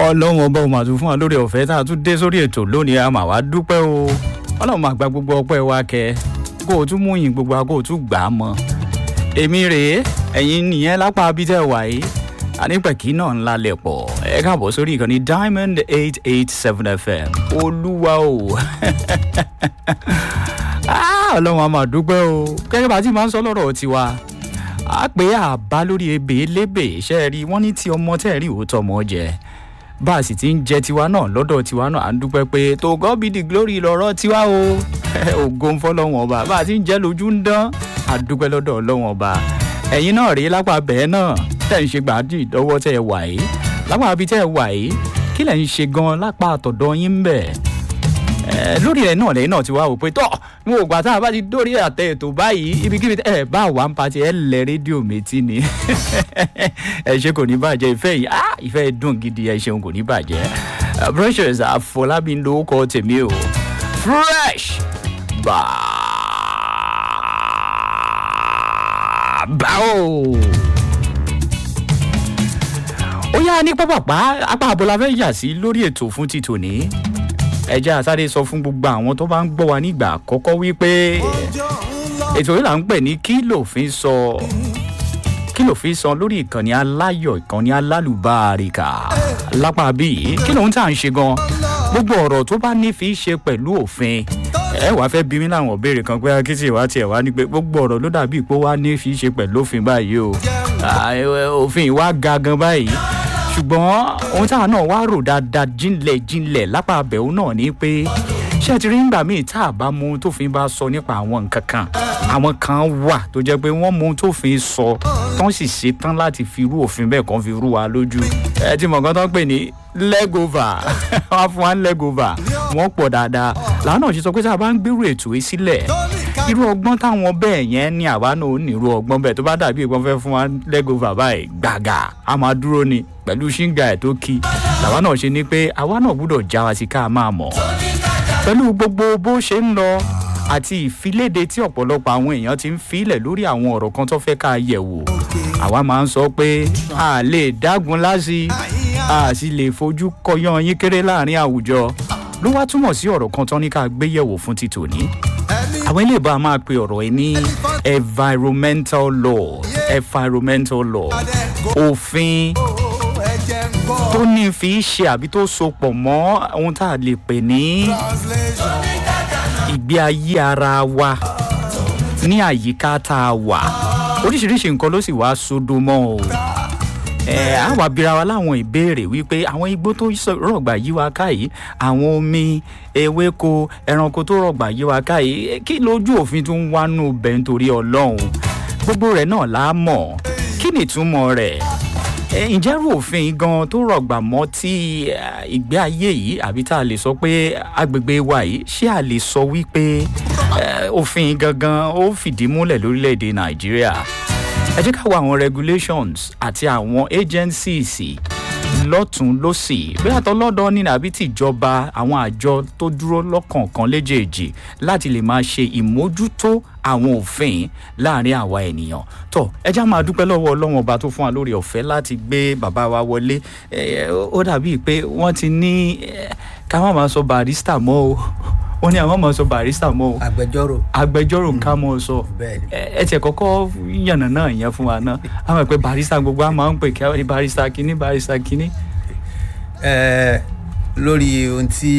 ọlọ́run ọba òun àtún fún wa lórí ọ̀fẹ́ tá a tún dé sórí ètò lónìí a máa wá dúpẹ́ o ọlọ́run máa gba gbogbo ọpẹ́ wa kẹ kó o tún mú yìn gbogbo wa kó o tún gbà á mọ́ èmi rèé ẹ̀yin nìyẹn lápá abítẹ̀ wà yìí anípẹ̀kì náà ńlá lẹ̀ pọ̀ ẹ káàbọ̀ sórí ìkànnì diamond eight eight seven fm olúwa o ọlọ́run a máa dúpẹ́ o gẹ́gẹ́ bá a ti máa ń sọ lọ́rọ̀ tiwa a pé àbá lórí ebè lébè ṣe rí wọ́n ní tí ọmọ tẹ̀ rí òótọ́ ọmọ jẹ bá a sì ti ń jẹ tiwa náà lọ́dọ̀ tiwa náà à ń dúpẹ́ pé to God be the glory lọ́rọ̀ tiwa o ògo ń fọlọ́wọ́n ọba bá a ti ń jẹ́ lójú ń dán a dúpẹ́ lọ́dọ̀ ọlọ́wọ́n ọba ẹ̀yin náà rí lápá bẹ́ẹ̀ náà tẹ̀ ń ṣe gbàdí ìdọ́wọ́ tẹ̀ wà yìí lápá abi tẹ̀ wà yìí kí lẹ̀ ń ṣe gan lápá àtọ̀dọ̀ yín ń bẹ̀ lórí ẹ̀ náà lẹ́yìn náà ti wá wò pé tọ́ mo ò gbà tá a bá ti dórí àtẹ ètò báyìí ibikíbi ẹ bá wà ń pati ẹ lẹ rédíò méjì ni ẹ ṣe kò ní bàjẹ́ ìfẹ́ yìí ah ìfẹ́ dùn gidi ẹ ṣeun kò ní bàjẹ́ precious àfọlábí ló kọ́ tèmi o fresh báwo ó yá ní pápápá apá àbọ̀là fẹ́ yà sí lórí ètò fún ti tòní ẹ jẹ́ àsáré sọ fún gbogbo àwọn tó bá ń gbọ́ wa nígbà àkọ́kọ́ wípé ètò yìí là ń pè ní kí lòfin sọ kí lòfin sọ lórí ìkànnì aláyọ̀ ìkànnì alálùbáríkà lápá bíi kí lòun tá à ń ṣe gan gbogbo ọ̀rọ̀ tó bá ní fi ṣe pẹ̀lú òfin ẹ wàá fẹ́ bí mi láwọn ìbéèrè kan pé akitì wa tiẹ̀ wá ní pé gbogbo ọ̀rọ̀ ló dàbí pé wá ní fi ṣe pẹ̀lú òfin báyìí o òfin wa ga gan báyìí ṣùgbọ́n ohun táwọn náà wá rò dáadáa jinlẹ̀ jinlẹ̀ lápá abẹ́wò náà ni pé ṣé ẹ ti rí nígbà míì tá a bá mú ohun tófin bá sọ nípa àwọn nǹkan kan àwọn kan wà tó jẹ́ pé wọ́n mú ohun tófin sọ tán sì ṣe tán láti fi irú òfin bẹ́ẹ̀ kan fi rú wa lójú ẹ ti mọ̀ nǹkan tó ń pè ní legova wọ́n á fún wa ní legova wọ́n pọ̀ dáadáa làwọn náà ṣe sọ pé tá a bá ń gbèrú ètò yìí sílẹ̀ irú ọgbọ́n táwọn bẹ́ẹ̀ yẹn ní àwa náà ò ní irú ọgbọ́n bẹ́ẹ̀ tó bá dàbí ìgbọ́n fẹ́ fún wa legova báyìí gbàgà a máa dúró ni pẹ̀lú ṣíngà ẹ̀ tó kí làwa náà ṣe ni pé àwa náà gbúdọ̀ já wa sí ká máa mọ̀ pẹ̀lú gbogbo bó ṣe ń lọ àti ìfiléde tí ọ̀pọ̀lọpọ̀ àwọn èèyàn ti ń filẹ̀ lórí àwọn ọ̀rọ̀ kan tó fẹ́ ká yẹ̀ wò àwa máa ń sọ pé a lè dágun láti a sì lè fojú kọyán yín kéré láàrin àwùjọ ló wá túmọ̀ sí ọ̀rọ̀ kan tán ní ká gbé yẹ̀wò fún ti tòní àwọn ilé ìbá máa pe ọ̀rọ̀ ẹ ní environmental law environmental law òfin tó ní fi ṣe àbí tó so pọ̀ mọ́ ohun tá a lè pè ní ìgbé ayé ara wa ní àyíká tá a wà oríṣiríṣi nǹkan ló sì wá sódò mọ́ o ẹ á wà bíra wa láwọn ìbéèrè wípé àwọn igbó tó rọ̀gbà yí wa ká yìí àwọn omi ewéko ẹranko tó rọ̀gbà yí wa ká yìí kí lójú òfin tó ń wánú bẹ̀ nítorí ọlọ́run gbogbo rẹ̀ náà lá mọ̀ kí ni ìtumọ̀ rẹ̀ ǹjẹ́ rú òfin gan tó rọ̀gbà mọ́ tí ìgbé ayé yìí àbí tá a lè sọ pé agbègbè wa yìí ṣé a lè sọ wípé òfin gangan ó fìdí múlẹ̀ lórílẹ̀‐èdè nàìjíríà ẹ jẹ́ ká wo àwọn regulations àti àwọn agencies lọ́tún lọ́sì bí àtọlọ́dọ̀ ní àbí tìjọba àwọn àjọ tó dúró lọ́kọ̀ọ̀kan léjèèjì láti lè máa ṣe ìmójútó àwọn òfin láàrin àwa ènìyàn tó ẹjá máa dúpẹ́ lọ́wọ́ ọlọ́wọ́n ọba tó fún wa lórí ọ̀fẹ́ láti gbé bàbá wa wọlé ó dàbí pé wọ́n ti ní ká má máa sọ barista mọ́ o wọ́n ní àwọn máa sọ barista mọ́ o agbẹjọ́rò agbẹjọ́rò ká mọ́ ọ sọ ẹ tiẹ̀ kọ́kọ́ yànnà náà yẹn fún wa náà àwọn ìpè barista gbogbo àwọn máa ń pè kí wọ́n ní barista kínní barista kínní. lórí ohun tí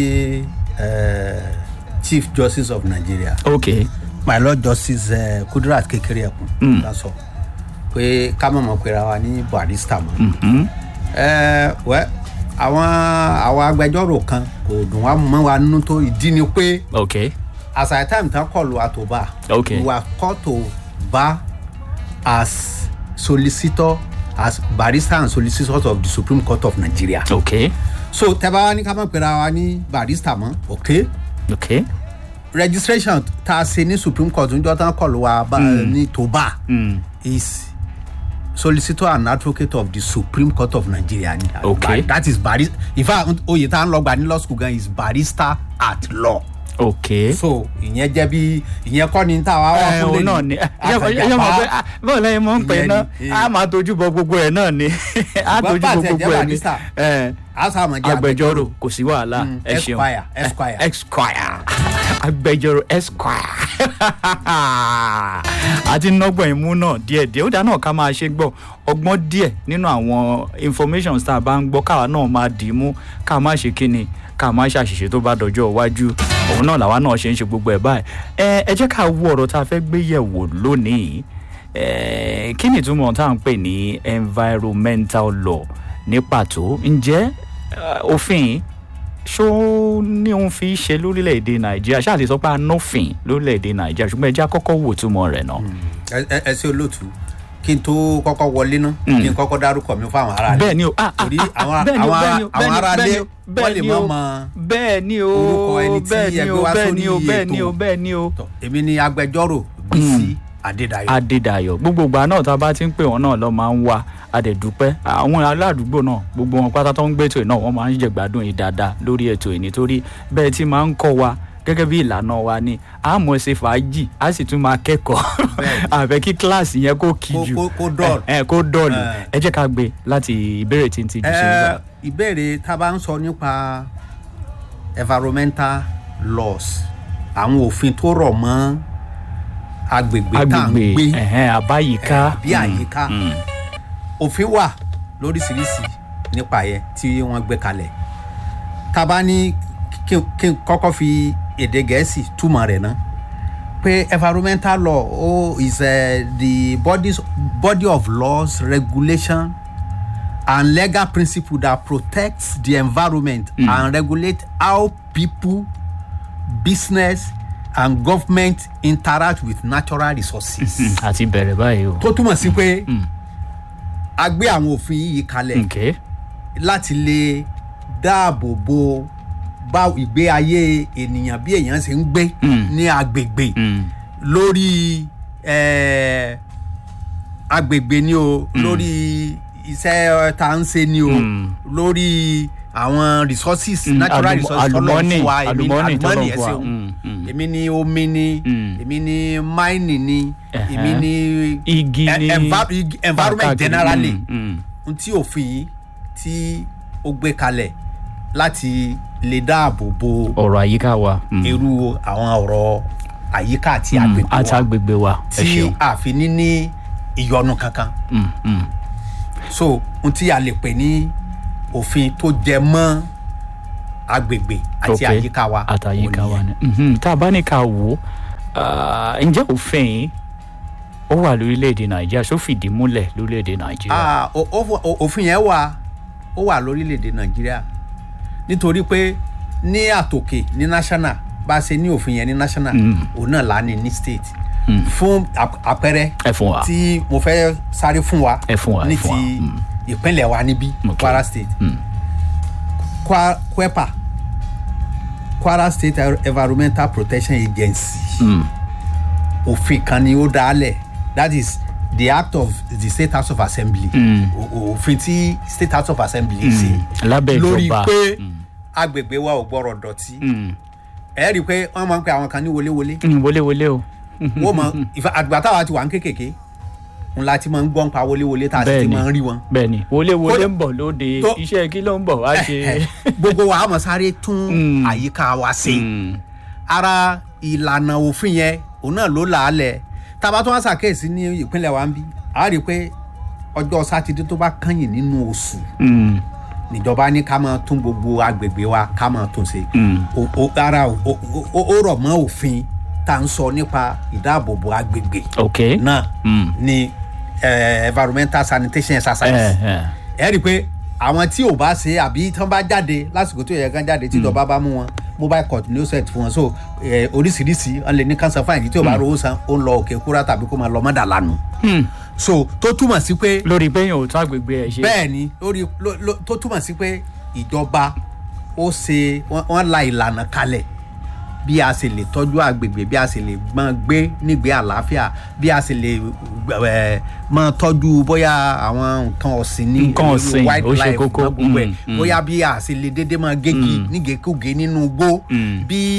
chief justice of nigeria ok my lord justice uh, kudrat kékeré ẹkùn ká sọ pé ká mọ̀ mọ̀ pera wa ní barista mọ́ wẹ́ àwọn àwọn agbẹjọ́rò kan kò dùn wá mọ́ wa nínú tó ìdí ni pé ok as at time tán kọlu àtòbá Okay. we were called to bar as solicitor as barrister and solicitors of the supreme court of nigeria ok so tẹ́bá wa ní ká mọ̀ pera wa ní barrister mọ́ ok ok registration tá a ṣe ní supreme court níjọ́ tán kọlu wa bá ní toba mm. is solicitor and advocate of the supreme court of nigeria ni Okay. that is barrister in fact oyè tá a ń lọ gbà ní law school gan is barrister at law ok. so ìyẹn jẹ́ bí ìyẹn kọ́ ni tá a wá wá ẹ fún òun lẹ́nu náà ni ẹ akànjàpá mọ̀ pé ah, bọ́ọ̀ lẹ́yìn mọ̀ ń pè Ìyẹn náà ni, a máa tójú bọ gbogbo ẹ̀ náà ni a Ṣùgbọ́n tójú bá bọ àti ẹ̀jẹ̀ gbogbo ẹ̀ ni Barrister, ẹ àṣàmọ̀ jẹ́ agbẹjọ́rò kò sí wàhálà Mm, ẹ ṣeun Esquire, Esquire. Eh, esquire agbẹjọ́rò esquire àti nọgbọ̀n ìmú náà díẹ̀ díẹ̀ ó dáa náà ká máa ṣe gbọ́ ọgbọ́n díẹ̀ nínú àwọn information tá a bá ń gbọ́ káwa náà máa dì í mú ká má ṣe kíni ká má ṣàṣìṣe tó bá dọjọ́ iwájú òun náà làwa náà ṣe ń ṣe gbogbo ẹ̀ báyìí ẹ ẹ jẹ́ ká wo ọ̀rọ̀ tá a fẹ́ gbé yẹ̀wò lónìí Eh, kí ni ìtumọ̀ tá à ń pè ní environmental law ní pàtó ǹjẹ́ eh, òfin yìí ṣó ní òun fi ṣe lórílẹ̀‐èdè nàìjíríà ṣáà lè sọ pé a nófin lórílẹ̀‐èdè nàìjíríà ṣùgbọ́n ẹja kọ́kọ́ wò túmọ̀ rẹ̀ náà. ẹ- ẹ- ẹ ṣe olóòtú kí n tó kọ́kọ́ wọlé ná kí n kọ́kọ́ dárúkọ mi fún àwọn ará bẹ́ẹ̀ ni o ah ah torí ah, àwọn bẹ́ẹ̀ ni o, àwọn bẹ́ẹ̀ ni o, àwọn bẹ́ẹ̀ ará ni ilé o, wọ́n lè bẹ́ẹ̀ ni mọ̀ o, mọ́ bẹ́ẹ̀ ni o orúkọ ẹni tí bẹ́ẹ̀ ni ẹgbẹ́ o wá bẹ́ẹ̀ ni o sórí bẹ́ẹ̀ ni o ètò. bẹ́ẹ̀ ni o. Tọ́, èmi ni agbẹjọ́rò bísí adédayọ̀ adédayọ̀ gbogbo ìgbà náà tá a bá ti ń pè wọ́n náà lọ máa ń wá adẹ̀dúpẹ́ àwọn aládùúgbò náà gbogbo wọn pátá tó ń gbé ètò yìí náà wọ́n máa ń jẹ̀gbádùn yìí dáadáa lórí ètò yìí nítorí bẹ́ẹ̀ tí máa ń kọ́ wa gẹ́gẹ́ bí ìlànà wa ni a mọ̀ ṣe fàájì a sì tún máa kẹ́kọ̀ọ́ Bẹ́ẹ̀ni. àbẹ̀ kí kíláàsì yẹn kó kí Kó- jù kó- kó dull. ẹ ẹ, kó dọ̀lù Eh. ẹ jẹ́ ká gbé láti ìbéèrè tí ń tijú sí Ẹ, nígbà. ìbéèrè tá a bá ń sọ nípa environmental laws àwọn òfin tó rọ̀ mọ́ agbègbè tá à ń agbègbè gbé ẹ̀hẹ́n, àbáyíká bí àyíká òfin wà lóríṣiríṣi nípa yẹn tí wọ́n gbé kalẹ̀ tá a bá ní kí kí n kọ́kọ́ fi èdè gẹ̀ẹ́sì túmọ̀ rẹ̀ ná pé environmental law oh, is uh, the bodies, body of laws regulation and legal principle that protects the environment mm. and regulate how people business and government interact with natural resources. àti bẹ̀rẹ̀ báyìí o. tó túmọ̀ sí pé a gbé àwọn òfin yìí kalẹ̀ okay. láti lè dáàbò bo bá ìgbé ayé ènìyàn bí èèyàn ṣe ń gbé ní agbègbè Mm. lórí eh, agbègbè ni o lórí iṣẹ́ tá à ń ṣe ni o lórí àwọn resources Mm, natural àlùmọ́- resources tọ́lọ́ àlùmọ́nì, fún wa èmi àlùmọ́nì tọ́lọ́run àlùmọ́nì ẹ̀ fún wa. ṣeun Mm, mm. èmi ni omi ni Mm. èmi ni mining ni Ẹ̀hẹ́. èmi ni igi e- ní enva- ig- environment káàkiri. generally Mm, mm. n tí òfin yìí tí ó gbé kalẹ̀ láti lè dáàbò bo ọ̀rọ̀ àyíká wa. Mm. irú àwọn ọ̀rọ̀ àyíká àti Mm, agbègbè àti wa agbègbè wa ẹ tí ṣeun. a fi ní ní ìyọnu kankan Mm, mm. so n tí a lè pè ní òfin tó jẹ mọ́ agbègbè àti Ok. àyíká wa àtàyíká òun wa nìyẹn. ni. Mhm, tá a bá ní ká wò ó ah, ǹjẹ́ òfin yìí ó wà lórílẹ̀‐èdè nàìjíríà ṣó fìdí múlẹ̀ lórílẹ̀‐èdè nàìjíríà. Ah, o- o- o- òfin yẹn wà ó wà lórílẹ̀‐èdè nàìjíríà nítorí pé ní àtòkè ní national bá a ṣe ní òfin yẹn ní national òun náà là á ní ní state fún ap- àpẹẹrẹ ẹ fún wa. tí mo fẹ́ sáré fún wa Ẹ fún wa, ẹ ní fún wa. ti Mm. ìpínlẹ̀ wa níbí Ok. kwara state Mm. Kwa- kwepa kwara state environmental protection agency Mm. òfin kan ni ó dálẹ̀ that is the act of the state house of assembly Mm. O- o- òfin tí state house of assembly ṣe lábẹ́ lórí ìjọba. pé agbègbè wa ò gbọ́rọ̀ dọ̀tí Mm. ẹ rí i pé wọ́n máa ń pe àwọn kan ní wọléwọlé Mm, wọléwọlé o. wọ́n mọ ìfà àgbà táwa ti wà ń kékèké ńlá tí máa ń gbọ́n pa wọléwọlé tá a sì ti Bẹ́ẹ̀ni. máa ń rí wọn. bẹ́ẹ̀ni wọléwọlé Kódà- ń bọ̀ lóde tó- iṣẹ́ kí ló ń bọ̀ wá ṣe. gbogbo wa á mọ̀ sáré tún Mm. àyíká wa ṣe. Mm. ara ìlànà òfin yẹn òun náà ló là á lẹ̀ tá a bá tún wá ṣàkíyèsí ní ìpínlẹ̀ wa ń bí a rí i pé ọjọ́ sátidé tó bá kányìn nínú oṣù Mm. níjọba ní ká máa tún gbogbo agbègbè wa ká máa tún ṣe Mm. O- o- ara o- o- o- ó rọ̀ mọ́ òfin tá à ń sọ nípa ìdáàbòbò agbègbè ok. náà Mm. ní eh, environmental sanitation exercise ẹ ẹ ẹ rí i pé àwọn tí ò bá ṣe àbí tí wọ́n bá jáde lásìkò tó yẹ kán jáde tí ìjọba bá mú wọn mobile court ní ó set fún wọn so eh, oríṣiríṣi wọn lè ní cancer fine tí ò bá rówó san ó ń lọ òkè kúrá tàbí kó máa lọ mọ́dà lánàá Hmm. so tó túmọ̀ sí pé lórí pé yẹn ò tún àgbègbè ẹ ṣe. bẹ́ẹ̀ ni lórí ló- ló- tó túmọ̀ sí pé ìjọba ó ṣe wọ́n wọ́n la ìlànà kalẹ̀ bí a ṣe lè tọ́jú àgbègbè bí a ṣe lè máa gbé nígbé àlàáfíà bí a ṣe lè ẹ̀, máa tọ́jú bóyá àwọn nǹkan ọ̀sìn ní Nǹkan irú ọ̀sìn, ó ṣe wildlife kókó. náà gbogbo ẹ̀ Mm, mm. bóyá bí a ṣe lè dédé máa gégi nígekúge nínú igbó Mm. bí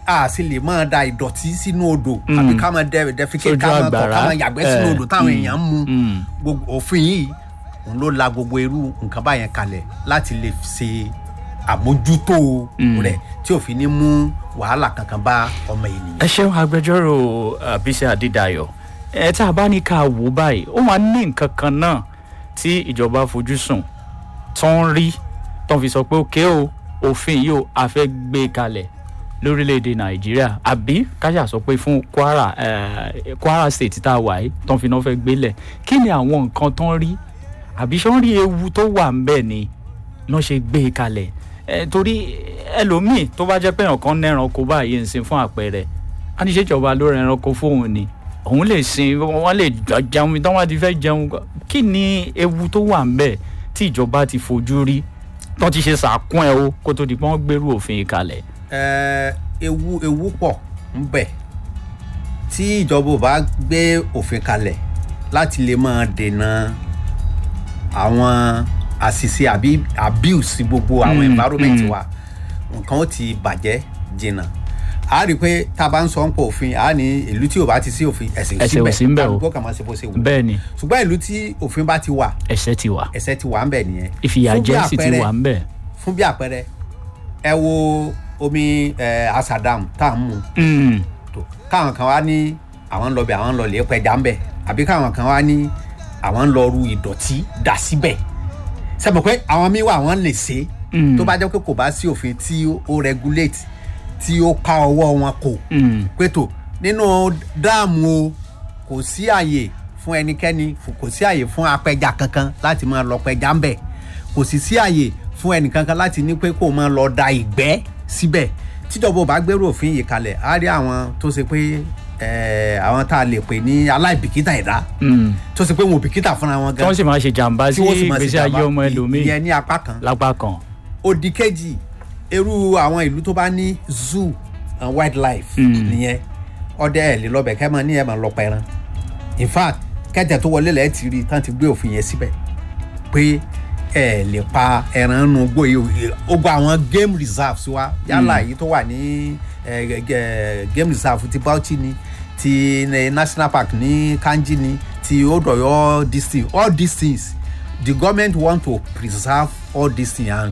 a sì lè máa da ìdọ̀tí sínú odò àbí ká máa dẹ defecate Sójú ká máa tọ̀ àgbàrá. ká máa yàgbẹ́ sínú Eh, odò táwọn èèyàn ń mu mm. gbogbo òfin yìí òun ló la gbogbo irú nǹkan báyẹn kalẹ̀ láti lè ṣe àmójútó rẹ̀ tí òfin ní mú wàhálà kankan bá ọmọ ènìyàn. ẹ ṣeun agbẹjọ́rò uh, bísí adédayọ̀ ẹ tá a bá ní ká wò ó báyìí ó máa ní nǹkan kan náà tí ìjọba fojú sùn tó ń rí tó ń fi sọ pé òkè o òfin yìí o a fẹ́ gbé kalẹ̀ lórílẹ̀‐èdè nàìjíríà àbí kájà sọ pé fún kwara eh, kwara state tá a wà yìí tó ń fi náà fẹ́ gbélẹ̀ kí ni àwọn nǹkan tó ń rí àbí ṣé wọ́n rí ewu tó wà ń bẹ̀ ni náà ṣe gbé e kalẹ̀ ẹ torí ẹlòmíì tó bá jẹ́ pé ọ̀kan nẹ́ranko báyìí ń sin fún àpẹẹrẹ a ní ṣèjọba ló rẹ ẹranko fóun ni òun lè sin wọ́n lè jẹun tí wọ́n ti fẹ́ jẹun kí ni ewu tó wà ń bẹ̀ tí ìjọba ti fojú rí tó ti ṣe sàkún ẹ o kó tó di pé wọ́n gbèrú òfin yìí kalẹ̀. Ẹ, ewu ewu pọ̀ ń bẹ tí ìjọba ò bá gbé òfin kalẹ̀ láti lè máa dènà àwọn àṣìṣe àbí abuse gbogbo àwọn Mm, environment mm. wa nǹkan ó ti bàjẹ́ jìnnà a rí i pé tá a bá ń sọ ń pọ̀ òfin a ní ìlú tí ò bá ti sí òfin ẹ̀sìn Ẹ̀sìn ò sí ń bẹ̀ o. kálukú kàn máa ṣe bó ṣe wù bẹ́ẹ̀ ni ṣùgbọ́n ìlú tí òfin bá ti wà ẹ̀ṣẹ̀ ti wà ẹ̀sẹ̀ ti wà ń bẹ̀ nìyẹn Fún bí ìfìyàjẹ sì ti àpẹẹrẹ- wà ń bẹ̀. fún bí àpẹẹrẹ ẹ wo omi ẹ asadam tá à ń mu Mm, tó káwọn kan wá ní àwọn ń lọ bẹ àwọn ń lọ lè pẹja ń bẹ àbí káwọn kan wá ní àwọn ń lọ ru ìdọ̀tí dà síbẹ̀ sẹ́mi pé àwọn míì wà wọ́n lè ṣe Mm. tó bá jẹ́ pé kò bá sí òfin tí ó regulate tí ó ká ọwọ́ wọn kò mm, pé tó nínú dáàmù o kò sí àyè fún ẹnikẹ́ni fò- kò sí àyè fún apẹja kankan láti máa lọ pẹja ń bẹ̀ kò sì sí àyè fún ẹnìkankan láti ní pé kó máa lọ da ìgbẹ́ síbẹ̀ tíjọba ò bá gbèrú òfin yìí kalẹ̀ á rí àwọn tó ṣe pé eh, àwọn tá a lè pè ní aláìbìkítà ẹ̀dá mm. tó ṣe pé wọn ò bìkítà fúnra wọn tí gan wọ́n sì máa ṣe jàǹbá sí tí wọ́n sì máa ṣe ìgbésí ayé jàmbá ọmọ ẹlòmíì ìyẹn ní apá kan lápá kan. òdì kejì irú àwọn ìlú tó bá ní zoo and wildlife Mm. nìyẹn ọdẹ ẹ lè lọbẹ kẹ máa ní ẹ máa lọ pẹran in fact kẹtẹ tó wọlé lẹ ti rí tán ti gbé òfin yẹn síbẹ̀ pé ẹ lè pa ẹran nù gbó yìí ó gba àwọn game reserves wa yálà èyí tó wà ní ẹ, ẹ, ẹ, game reserve ti Bauchi ni ti eh, national park ní Kanji ni ti Odoyo district all these things the government want to preserve all these things and